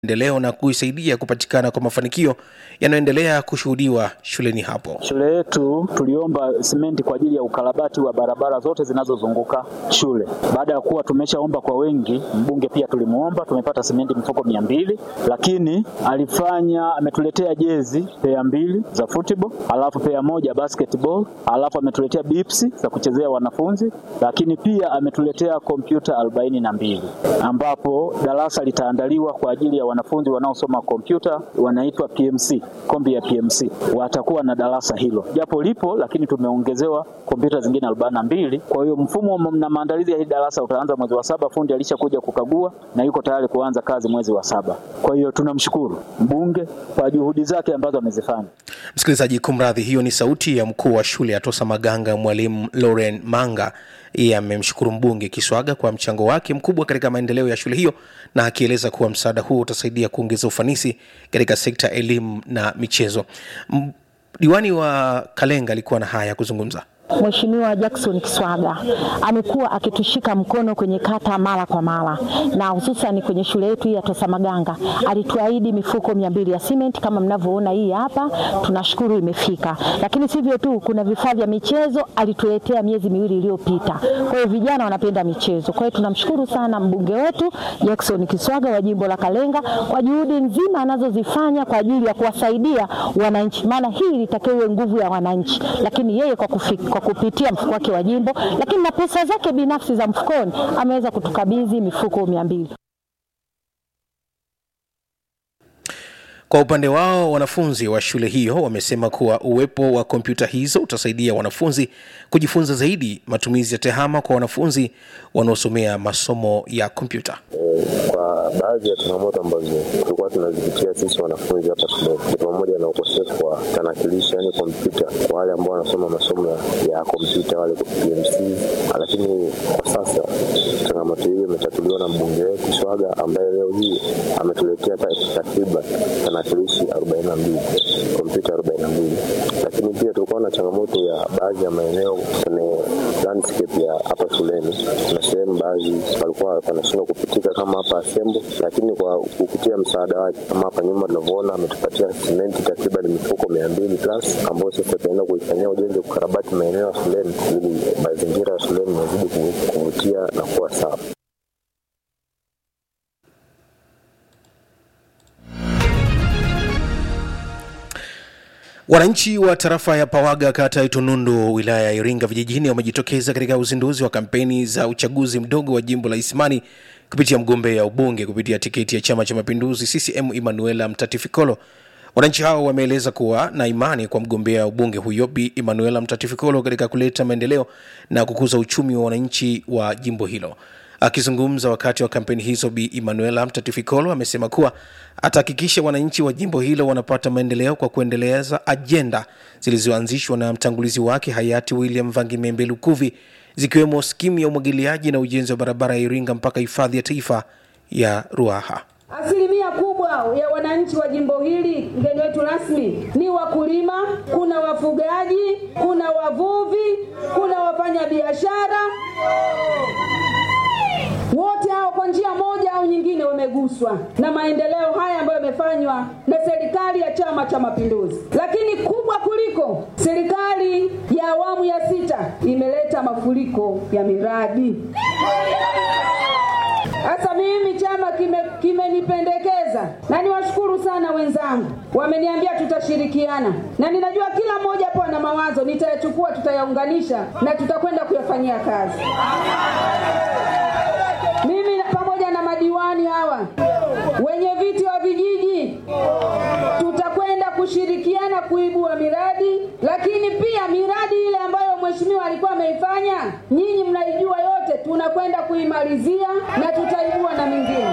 maendeleo na kuisaidia kupatikana kwa mafanikio yanayoendelea kushuhudiwa shuleni hapo. Shule yetu tuliomba simenti kwa ajili ya ukarabati wa barabara zote zinazozunguka shule. Baada ya kuwa tumeshaomba kwa wengi, mbunge pia tulimuomba, tumepata simenti mfuko mia mbili, lakini alifanya ametuletea jezi pea mbili za football, alafu pea moja basketball, alafu ametuletea bipsi za kuchezea wanafunzi, lakini pia ametuletea kompyuta arobaini na mbili ambapo darasa litaandaliwa kwa ajili ya wanafunzi wanaosoma kompyuta wanaitwa PMC, kombi ya PMC watakuwa na darasa hilo, japo lipo lakini tumeongezewa kompyuta zingine arobaini na mbili. Kwa hiyo mfumo na maandalizi ya hili darasa utaanza mwezi wa saba. Fundi alishakuja kukagua na yuko tayari kuanza kazi mwezi wa saba. Kwa hiyo tunamshukuru mbunge kwa juhudi zake ambazo amezifanya. Msikilizaji, kumradhi, hiyo ni sauti ya mkuu wa shule ya Tosa Maganga, mwalimu Lauren Manga. Yeye amemshukuru mbunge Kiswaga kwa mchango wake mkubwa katika maendeleo ya shule hiyo, na akieleza kuwa msaada huo utasaidia kuongeza ufanisi katika sekta ya elimu na michezo. M- Diwani wa Kalenga alikuwa na haya ya kuzungumza. Mheshimiwa Jackson Kiswaga amekuwa akitushika mkono kwenye kata mara kwa mara, na hususan kwenye shule yetu hii ya Tosa Maganga alituahidi mifuko mia mbili ya simenti kama mnavyoona hii hapa, tunashukuru imefika. Lakini sivyo tu, kuna vifaa vya michezo alituletea miezi miwili iliyopita. Kwa hiyo vijana wanapenda michezo, kwa hiyo tunamshukuru sana mbunge wetu Jackson Kiswaga wa jimbo la Kalenga kwa juhudi nzima anazozifanya kwa ajili ya kuwasaidia wananchi, maana hii ilitakiwa iwe nguvu ya wananchi, lakini yeye kwa kufika, kwa kupitia mfuko wake wa jimbo, lakini na pesa zake binafsi za mfukoni ameweza kutukabidhi mifuko mia mbili. Kwa upande wao, wanafunzi wa shule hiyo wamesema kuwa uwepo wa kompyuta hizo utasaidia wanafunzi kujifunza zaidi matumizi ya tehama kwa wanafunzi wanaosomea masomo ya kompyuta. Kwa baadhi ya changamoto ambazo tulikuwa tunazipitia sisi wanafunzi hapa shuleni ni pamoja na ukosefu wa tanakilishi, yani kompyuta kwa wale ambao wanasoma masomo ya- ya kompyuta wale PMC, lakini kwa sasa changamoto hiyo imetatuliwa na mbunge wetu Swaga ambaye leo hii ametuletea ta- takriban tanakilishi 42 kompyuta 42, lakini pia tulikuwa na changamoto ya baadhi ya maeneo kwenye landscape ya hapa shuleni. Kuna sehemu baadhi walikuwa wanashindwa kupitika kama hapa Asembo, lakini kwa kupitia msaada wake kama hapa nyuma tunavyoona, ametupatia simenti takriban mifuko mia mbili plus ambayo sasa tunaenda kuifanyia ujenzi wa kukarabati maeneo ya shuleni ili mazingira ya shuleni yazidi ku- kuvutia na kuwa safi. Wananchi wa tarafa ya Pawaga, kata ya Itunundu, wilaya ya Iringa vijijini wamejitokeza katika uzinduzi wa kampeni za uchaguzi mdogo wa jimbo la Isimani kupitia mgombea ubunge kupitia tiketi ya Chama cha Mapinduzi CCM Emanuela Mtatifikolo. Wananchi hao wameeleza kuwa na imani kwa mgombea ubunge huyo Bi Emanuela Mtatifikolo katika kuleta maendeleo na kukuza uchumi wa wananchi wa jimbo hilo. Akizungumza wakati wa kampeni hizo, Bi Emanuela Mtatifikolo amesema kuwa atahakikisha wananchi wa jimbo hilo wanapata maendeleo kwa kuendeleza ajenda zilizoanzishwa na mtangulizi wake hayati William Vangimembe Lukuvi, zikiwemo skimu ya umwagiliaji na ujenzi wa barabara ya Iringa mpaka hifadhi ya taifa ya Ruaha. Asilimia kubwa ya wananchi wa jimbo hili, mgeni wetu rasmi, ni wakulima, kuna wafugaji, kuna wavuvi, kuna wafanyabiashara. Wote hao kwa njia moja au nyingine wameguswa na maendeleo haya ambayo yamefanywa na serikali ya Chama cha Mapinduzi. Lakini kubwa kuliko, serikali ya awamu ya sita imeleta mafuriko ya miradi. Sasa mimi chama kime- kimenipendekeza na niwashukuru sana wenzangu, wameniambia tutashirikiana, na ninajua kila mmoja hapo ana mawazo, nitayachukua, tutayaunganisha na tutakwenda kuyafanyia kazi. Mimi na- pamoja na madiwani hawa, wenye viti wa vijiji, tutakwenda kushirikiana kuibua miradi, lakini pia miradi ile ambayo mheshimiwa alikuwa ameifanya, nyinyi mnaijua yote, tunakwenda kuimalizia na tutaibua na mingine.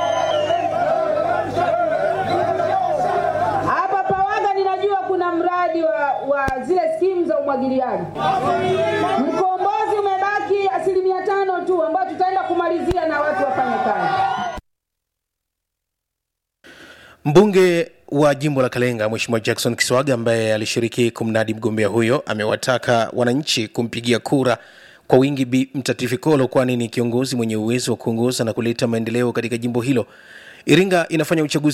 Hapa Pawaga ninajua kuna mradi wa, wa zile skimu za umwagiliaji. Mkombozi umebaki asilimia tano tu ambayo tutaenda kumalizia na watu wafanye kazi. Mbunge wa jimbo la Kalenga Mheshimiwa Jackson Kiswaga ambaye alishiriki kumnadi mgombea huyo amewataka wananchi kumpigia kura kwa wingi Bi Mtatifikolo kwani ni kiongozi mwenye uwezo wa kuongoza na kuleta maendeleo katika jimbo hilo. iringa inafanya uchaguzi